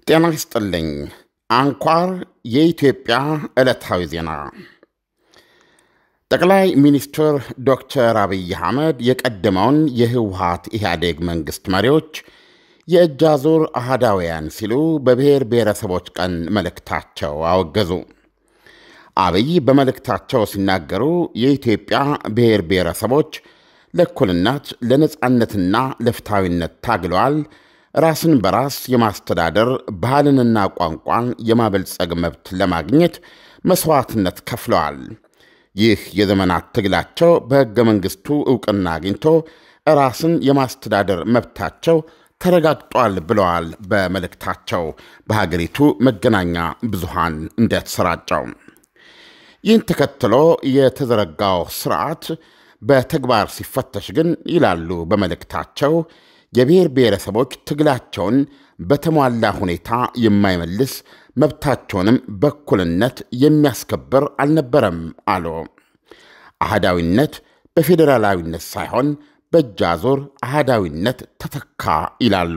ጤና ይስጥልኝ። አንኳር የኢትዮጵያ ዕለታዊ ዜና። ጠቅላይ ሚኒስትር ዶክተር አብይ አህመድ የቀደመውን የህወሀት ኢህአዴግ መንግሥት መሪዎች የእጅ አዙር አህዳውያን ሲሉ በብሔር ብሔረሰቦች ቀን መልእክታቸው አወገዙ። አብይ በመልእክታቸው ሲናገሩ የኢትዮጵያ ብሔር ብሔረሰቦች ለእኩልነት ለነጻነትና ለፍትሐዊነት ታግለዋል። ራስን በራስ የማስተዳደር ባህልንና ቋንቋን የማበልጸግ መብት ለማግኘት መሥዋዕትነት ከፍለዋል። ይህ የዘመናት ትግላቸው በሕገ መንግሥቱ ዕውቅና አግኝቶ ራስን የማስተዳደር መብታቸው ተረጋግጧል ብለዋል። በመልእክታቸው በሀገሪቱ መገናኛ ብዙሃን እንደተሰራጨው ይህን ተከትሎ የተዘረጋው ስርዓት በተግባር ሲፈተሽ ግን ይላሉ በመልእክታቸው የብሔር ብሔረሰቦች ትግላቸውን በተሟላ ሁኔታ የማይመልስ መብታቸውንም በእኩልነት የሚያስከብር አልነበረም አሉ። አህዳዊነት በፌዴራላዊነት ሳይሆን በእጅ አዙር አህዳዊነት ተተካ ይላሉ።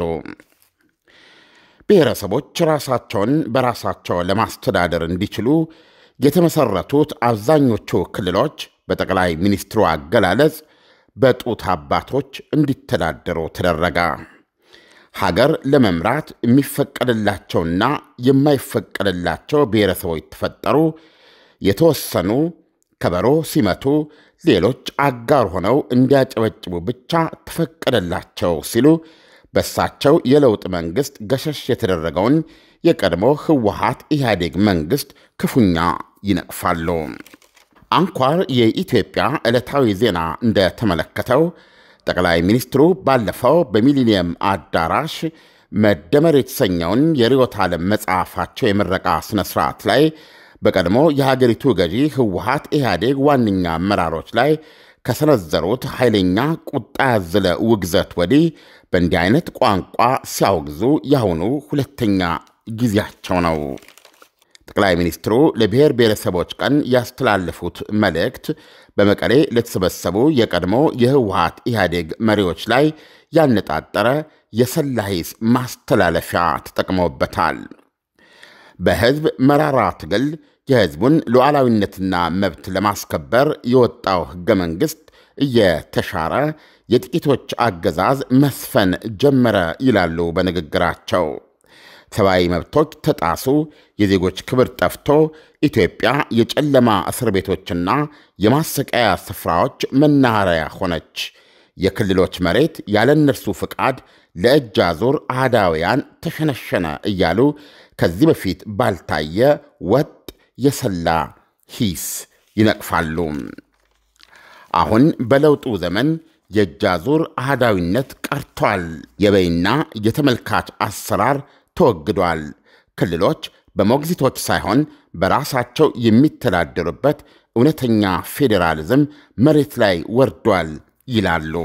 ብሔረሰቦች ራሳቸውን በራሳቸው ለማስተዳደር እንዲችሉ የተመሠረቱት አብዛኞቹ ክልሎች በጠቅላይ ሚኒስትሩ አገላለጽ በጡት አባቶች እንዲተዳደሩ ተደረገ። ሀገር ለመምራት የሚፈቀድላቸውና የማይፈቀድላቸው ብሔረሰቦች ተፈጠሩ። የተወሰኑ ከበሮ ሲመቱ፣ ሌሎች አጋር ሆነው እንዲያጨበጭቡ ብቻ ተፈቀደላቸው ሲሉ በሳቸው የለውጥ መንግሥት ገሸሽ የተደረገውን የቀድሞ ህወሀት ኢህአዴግ መንግሥት ክፉኛ ይነቅፋሉ። አንኳር የኢትዮጵያ ዕለታዊ ዜና እንደተመለከተው ጠቅላይ ሚኒስትሩ ባለፈው በሚሊኒየም አዳራሽ መደመር የተሰኘውን የርዕዮተ ዓለም መጽሐፋቸው የምረቃ ሥነ ሥርዓት ላይ በቀድሞ የሀገሪቱ ገዢ ህወሀት ኢህአዴግ ዋነኛ አመራሮች ላይ ከሰነዘሩት ኃይለኛ ቁጣ ያዘለ ውግዘት ወዲህ በእንዲህ አይነት ቋንቋ ሲያወግዙ ያሁኑ ሁለተኛ ጊዜያቸው ነው። ጠቅላይ ሚኒስትሩ ለብሔር ብሔረሰቦች ቀን ያስተላለፉት መልእክት በመቀሌ ለተሰበሰቡ የቀድሞ የህወሀት ኢህአዴግ መሪዎች ላይ ያነጣጠረ የሰላ ሂስ ማስተላለፊያ ተጠቅመውበታል። በህዝብ መራራ ትግል የህዝቡን ሉዓላዊነትና መብት ለማስከበር የወጣው ህገ መንግሥት እየተሻረ የጥቂቶች አገዛዝ መስፈን ጀመረ ይላሉ በንግግራቸው። ሰብአዊ መብቶች ተጣሱ፣ የዜጎች ክብር ጠፍቶ ኢትዮጵያ የጨለማ እስር ቤቶችና የማሰቃያ ስፍራዎች መናኸሪያ ሆነች። የክልሎች መሬት ያለ እነርሱ ፍቃድ ለእጅ አዙር አህዳውያን ተሸነሸነ እያሉ ከዚህ በፊት ባልታየ ወጥ የሰላ ሂስ ይነቅፋሉ። አሁን በለውጡ ዘመን የእጅ አዙር አህዳዊነት ቀርቷል። የበይና የተመልካች አሰራር ተወግዷል። ክልሎች በሞግዚቶች ሳይሆን በራሳቸው የሚተዳደሩበት እውነተኛ ፌዴራሊዝም መሬት ላይ ወርዷል ይላሉ።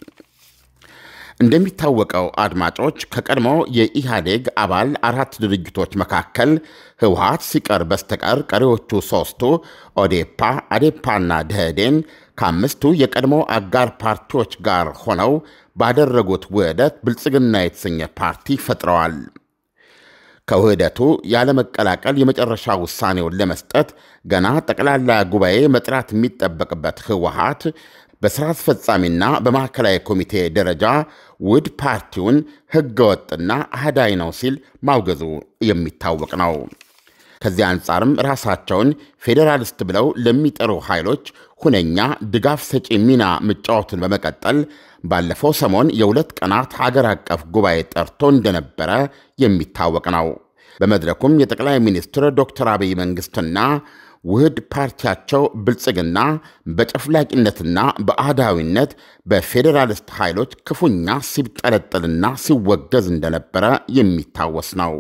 እንደሚታወቀው አድማጮች፣ ከቀድሞ የኢህአዴግ አባል አራት ድርጅቶች መካከል ህወሀት ሲቀር በስተቀር ቀሪዎቹ ሦስቱ ኦዴፓ፣ አዴፓና ደህዴን ከአምስቱ የቀድሞ አጋር ፓርቲዎች ጋር ሆነው ባደረጉት ውህደት ብልጽግና የተሰኘ ፓርቲ ፈጥረዋል። ከውህደቱ ያለመቀላቀል የመጨረሻ ውሳኔውን ለመስጠት ገና ጠቅላላ ጉባኤ መጥራት የሚጠበቅበት ህወሀት በሥራ አስፈጻሚና በማዕከላዊ ኮሚቴ ደረጃ ውድ ፓርቲውን ህገወጥና አህዳይ ነው ሲል ማውገዙ የሚታወቅ ነው። ከዚህ አንጻርም ራሳቸውን ፌዴራሊስት ብለው ለሚጠሩ ኃይሎች ሁነኛ ድጋፍ ሰጪ ሚና መጫወቱን በመቀጠል ባለፈው ሰሞን የሁለት ቀናት ሀገር አቀፍ ጉባኤ ጠርቶ እንደነበረ የሚታወቅ ነው። በመድረኩም የጠቅላይ ሚኒስትር ዶክተር አብይ መንግሥትና ውህድ ፓርቲያቸው ብልጽግና በጨፍላቂነትና በአህዳዊነት በፌዴራሊስት ኃይሎች ክፉኛ ሲብጠለጠልና ሲወገዝ እንደነበረ የሚታወስ ነው።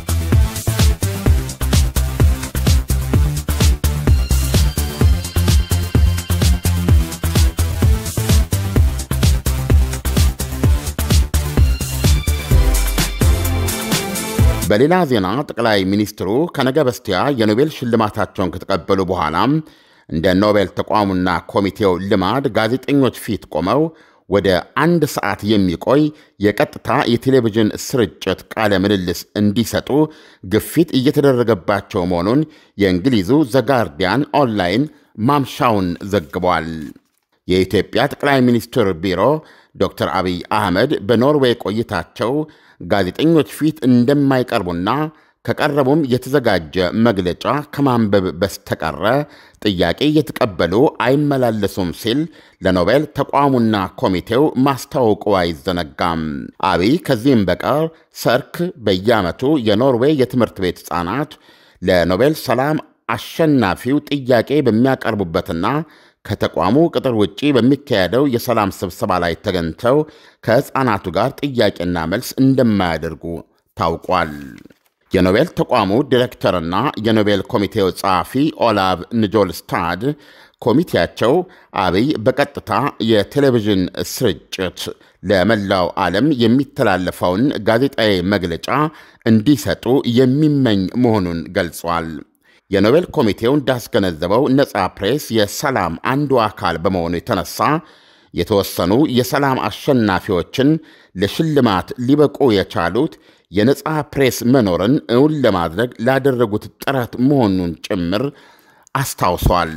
በሌላ ዜና ጠቅላይ ሚኒስትሩ ከነገ በስቲያ የኖቤል ሽልማታቸውን ከተቀበሉ በኋላ እንደ ኖቤል ተቋሙና ኮሚቴው ልማድ ጋዜጠኞች ፊት ቆመው ወደ አንድ ሰዓት የሚቆይ የቀጥታ የቴሌቪዥን ስርጭት ቃለ ምልልስ እንዲሰጡ ግፊት እየተደረገባቸው መሆኑን የእንግሊዙ ዘጋርዲያን ኦንላይን ማምሻውን ዘግቧል። የኢትዮጵያ ጠቅላይ ሚኒስትር ቢሮ ዶክተር አብይ አህመድ በኖርዌይ ቆይታቸው ጋዜጠኞች ፊት እንደማይቀርቡና ከቀረቡም የተዘጋጀ መግለጫ ከማንበብ በስተቀረ ጥያቄ እየተቀበሉ አይመላለሱም ሲል ለኖቤል ተቋሙና ኮሚቴው ማስታወቁ አይዘነጋም። አብይ ከዚህም በቀር ሰርክ በየዓመቱ የኖርዌይ የትምህርት ቤት ሕፃናት ለኖቤል ሰላም አሸናፊው ጥያቄ በሚያቀርቡበትና ከተቋሙ ቅጥር ውጪ በሚካሄደው የሰላም ስብሰባ ላይ ተገኝተው ከሕፃናቱ ጋር ጥያቄና መልስ እንደማያደርጉ ታውቋል። የኖቤል ተቋሙ ዲሬክተርና የኖቤል ኮሚቴው ጸሐፊ ኦላቭ ንጆልስታድ ኮሚቴያቸው አብይ በቀጥታ የቴሌቪዥን ስርጭት ለመላው ዓለም የሚተላለፈውን ጋዜጣዊ መግለጫ እንዲሰጡ የሚመኝ መሆኑን ገልጿል። የኖቤል ኮሚቴው እንዳስገነዘበው ነፃ ፕሬስ የሰላም አንዱ አካል በመሆኑ የተነሳ የተወሰኑ የሰላም አሸናፊዎችን ለሽልማት ሊበቁ የቻሉት የነፃ ፕሬስ መኖርን እውን ለማድረግ ላደረጉት ጥረት መሆኑን ጭምር አስታውሷል።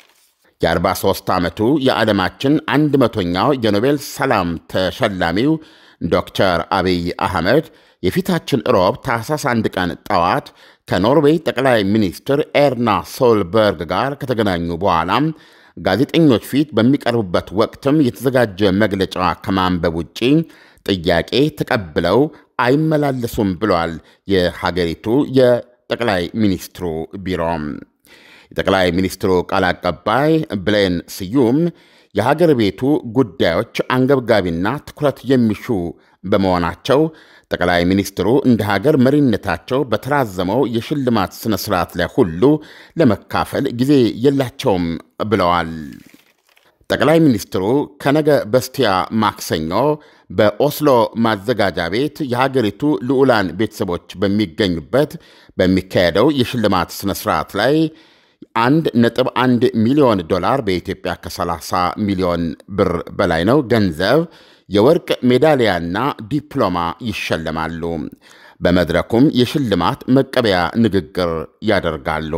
የ43 ዓመቱ የዓለማችን አንድ መቶኛው የኖቤል ሰላም ተሸላሚው ዶክተር አብይ አህመድ የፊታችን ሮብ ታህሳስ አንድ ቀን ጠዋት ከኖርዌይ ጠቅላይ ሚኒስትር ኤርና ሶልበርግ ጋር ከተገናኙ በኋላም ጋዜጠኞች ፊት በሚቀርቡበት ወቅትም የተዘጋጀ መግለጫ ከማንበብ ውጪ ጥያቄ ተቀብለው አይመላለሱም ብሏል የሀገሪቱ የጠቅላይ ሚኒስትሩ ቢሮ። የጠቅላይ ሚኒስትሩ ቃል አቀባይ ብሌን ስዩም የሀገር ቤቱ ጉዳዮች አንገብጋቢና ትኩረት የሚሹ በመሆናቸው ጠቅላይ ሚኒስትሩ እንደ ሀገር መሪነታቸው በተራዘመው የሽልማት ሥነ ሥርዓት ላይ ሁሉ ለመካፈል ጊዜ የላቸውም ብለዋል። ጠቅላይ ሚኒስትሩ ከነገ በስቲያ ማክሰኞ በኦስሎ ማዘጋጃ ቤት የሀገሪቱ ልዑላን ቤተሰቦች በሚገኙበት በሚካሄደው የሽልማት ሥነ ሥርዓት ላይ አንድ ነጥብ አንድ ሚሊዮን ዶላር በኢትዮጵያ ከ30 ሚሊዮን ብር በላይ ነው ገንዘብ የወርቅ ሜዳሊያና ዲፕሎማ ይሸለማሉ። በመድረኩም የሽልማት መቀበያ ንግግር ያደርጋሉ።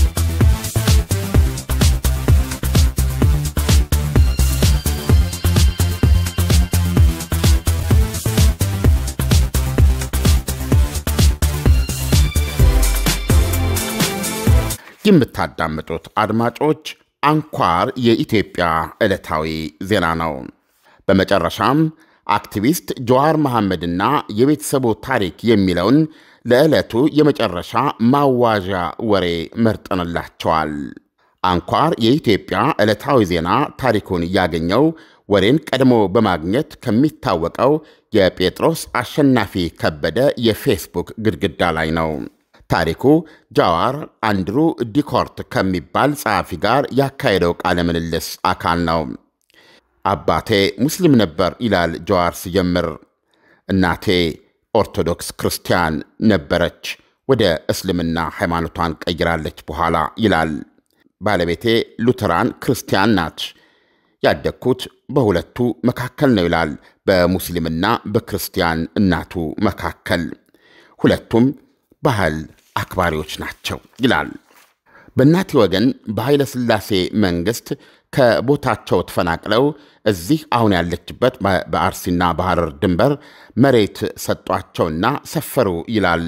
የምታዳምጡት አድማጮች አንኳር የኢትዮጵያ ዕለታዊ ዜና ነው። በመጨረሻም አክቲቪስት ጀዋር መሐመድና የቤተሰቡ ታሪክ የሚለውን ለዕለቱ የመጨረሻ ማዋዣ ወሬ መርጠንላቸዋል። አንኳር የኢትዮጵያ ዕለታዊ ዜና ታሪኩን ያገኘው ወሬን ቀድሞ በማግኘት ከሚታወቀው የጴጥሮስ አሸናፊ ከበደ የፌስቡክ ግድግዳ ላይ ነው። ታሪኩ ጃዋር አንድሩ ዲኮርት ከሚባል ጸሐፊ ጋር ያካሄደው ቃለ ምልልስ አካል ነው። አባቴ ሙስሊም ነበር ይላል ጀዋር ሲጀምር። እናቴ ኦርቶዶክስ ክርስቲያን ነበረች፣ ወደ እስልምና ሃይማኖቷን ቀይራለች በኋላ ይላል። ባለቤቴ ሉተራን ክርስቲያን ናች። ያደግኩት በሁለቱ መካከል ነው ይላል። በሙስሊምና በክርስቲያን እናቱ መካከል ሁለቱም ባህል አክባሪዎች ናቸው ይላል። በእናቴ ወገን በኃይለ ሥላሴ መንግሥት ከቦታቸው ተፈናቅለው እዚህ አሁን ያለችበት በአርሲና በሐረር ድንበር መሬት ሰጧቸውና ሰፈሩ ይላል።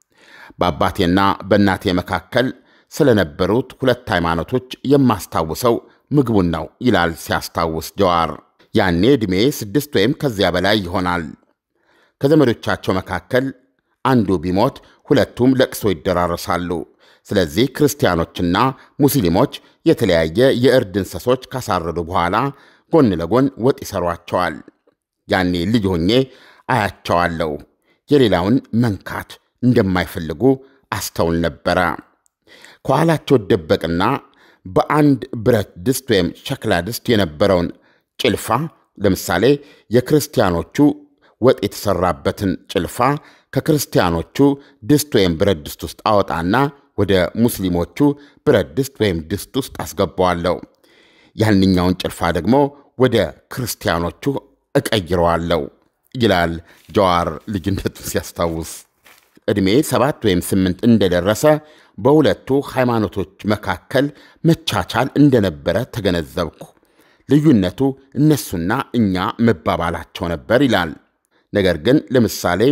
በአባቴና በእናቴ መካከል ስለነበሩት ሁለት ሃይማኖቶች የማስታውሰው ምግቡን ነው ይላል ሲያስታውስ ጀዋር። ያኔ ዕድሜ ስድስት ወይም ከዚያ በላይ ይሆናል። ከዘመዶቻቸው መካከል አንዱ ቢሞት ሁለቱም ለቅሶ ይደራረሳሉ። ስለዚህ ክርስቲያኖችና ሙስሊሞች የተለያየ የእርድ እንስሶች ካሳረዱ በኋላ ጎን ለጎን ወጥ ይሰሯቸዋል። ያኔ ልጅ ሆኜ አያቸዋለሁ። የሌላውን መንካት እንደማይፈልጉ አስተውል ነበረ። ከኋላቸው ደበቅና በአንድ ብረት ድስት ወይም ሸክላ ድስት የነበረውን ጭልፋ ለምሳሌ የክርስቲያኖቹ ወጥ የተሰራበትን ጭልፋ ከክርስቲያኖቹ ድስት ወይም ብረት ድስት ውስጥ አወጣና ወደ ሙስሊሞቹ ብረት ድስት ወይም ድስት ውስጥ አስገባዋለሁ። ያንኛውን ጭልፋ ደግሞ ወደ ክርስቲያኖቹ እቀይረዋለሁ ይላል ጀዋር ልጅነቱን ሲያስታውስ። ዕድሜ ሰባት ወይም ስምንት እንደደረሰ በሁለቱ ሃይማኖቶች መካከል መቻቻል እንደነበረ ተገነዘብኩ። ልዩነቱ እነሱና እኛ መባባላቸው ነበር ይላል። ነገር ግን ለምሳሌ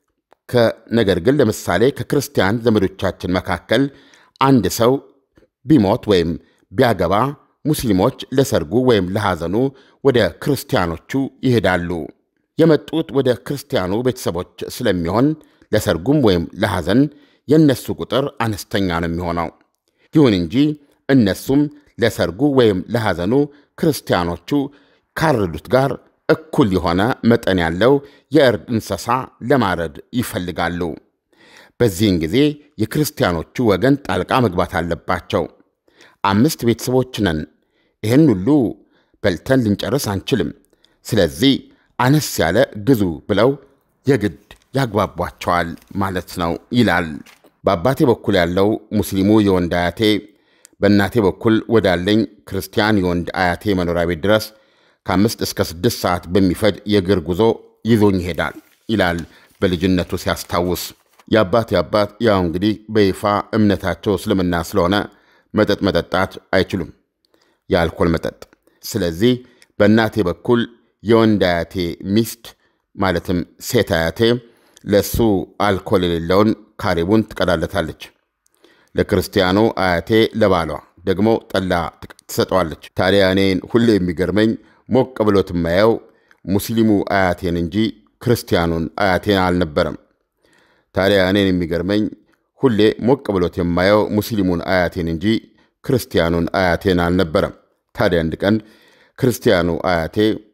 ነገር ግን ለምሳሌ ከክርስቲያን ዘመዶቻችን መካከል አንድ ሰው ቢሞት ወይም ቢያገባ ሙስሊሞች ለሰርጉ ወይም ለሐዘኑ ወደ ክርስቲያኖቹ ይሄዳሉ። የመጡት ወደ ክርስቲያኑ ቤተሰቦች ስለሚሆን ለሰርጉም ወይም ለሐዘን የእነሱ ቁጥር አነስተኛ ነው የሚሆነው። ይሁን እንጂ እነሱም ለሰርጉ ወይም ለሐዘኑ ክርስቲያኖቹ ካረዱት ጋር እኩል የሆነ መጠን ያለው የእርድ እንስሳ ለማረድ ይፈልጋሉ። በዚህን ጊዜ የክርስቲያኖቹ ወገን ጣልቃ መግባት አለባቸው። አምስት ቤተሰቦች ነን። ይህን ሁሉ በልተን ልንጨርስ አንችልም። ስለዚህ አነስ ያለ ግዙ ብለው የግድ ያግባቧቸዋል ማለት ነው ይላል። በአባቴ በኩል ያለው ሙስሊሙ የወንድ አያቴ በእናቴ በኩል ወዳለኝ ክርስቲያን የወንድ አያቴ መኖሪያ ቤት ድረስ ከአምስት እስከ ስድስት ሰዓት በሚፈጅ የእግር ጉዞ ይዞኝ ይሄዳል ይላል በልጅነቱ ሲያስታውስ። የአባቴ አባት ያው እንግዲህ በይፋ እምነታቸው እስልምና ስለሆነ መጠጥ መጠጣት አይችሉም፣ የአልኮል መጠጥ። ስለዚህ በእናቴ በኩል የወንድ አያቴ ሚስት ማለትም ሴት አያቴ ለእሱ አልኮል የሌለውን ካሪቡን ትቀዳለታለች። ለክርስቲያኑ አያቴ ለባሏ ደግሞ ጠላ ትሰጠዋለች። ታዲያ እኔን ሁሌ የሚገርመኝ ሞቅ ብሎት የማየው ሙስሊሙ አያቴን እንጂ ክርስቲያኑን አያቴን አልነበረም። ታዲያ እኔን የሚገርመኝ ሁሌ ሞቅ ብሎት የማየው ሙስሊሙን አያቴን እንጂ ክርስቲያኑን አያቴን አልነበረም። ታዲያ አንድ ቀን ክርስቲያኑ አያቴ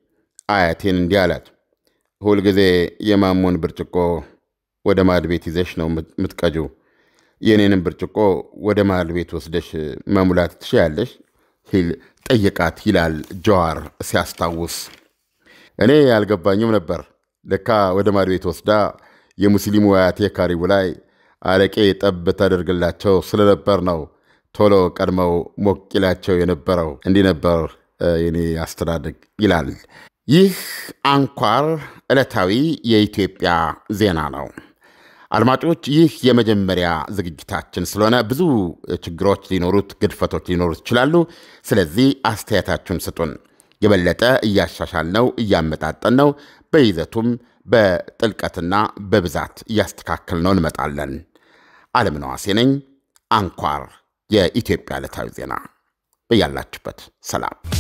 አያቴን እንዲህ አላት፣ ሁልጊዜ የማሞን ብርጭቆ ወደ ማድ ቤት ይዘሽ ነው የምትቀጂው። የእኔንም ብርጭቆ ወደ ማድ ቤት ወስደሽ መሙላት ትችያለሽ ሲል ጠየቃት ይላል ጀዋር ሲያስታውስ። እኔ ያልገባኝም ነበር። ለካ ወደ ማድ ቤት ወስዳ የሙስሊሙ አያቴ ካሪቡ ላይ አረቄ ጠብ ታደርግላቸው ስለነበር ነው ቶሎ ቀድመው ሞቅ ይላቸው የነበረው። እንዲህ ነበር የኔ አስተዳደግ ይላል። ይህ አንኳር ዕለታዊ የኢትዮጵያ ዜና ነው። አድማጮች፣ ይህ የመጀመሪያ ዝግጅታችን ስለሆነ ብዙ ችግሮች ሊኖሩት፣ ግድፈቶች ሊኖሩት ይችላሉ። ስለዚህ አስተያየታችሁን ስጡን። የበለጠ እያሻሻል ነው እያመጣጠን ነው በይዘቱም በጥልቀትና በብዛት እያስተካከል ነው እንመጣለን። ዓለምነህ ዋሴ ነኝ። አንኳር የኢትዮጵያ ዕለታዊ ዜና በያላችሁበት ሰላም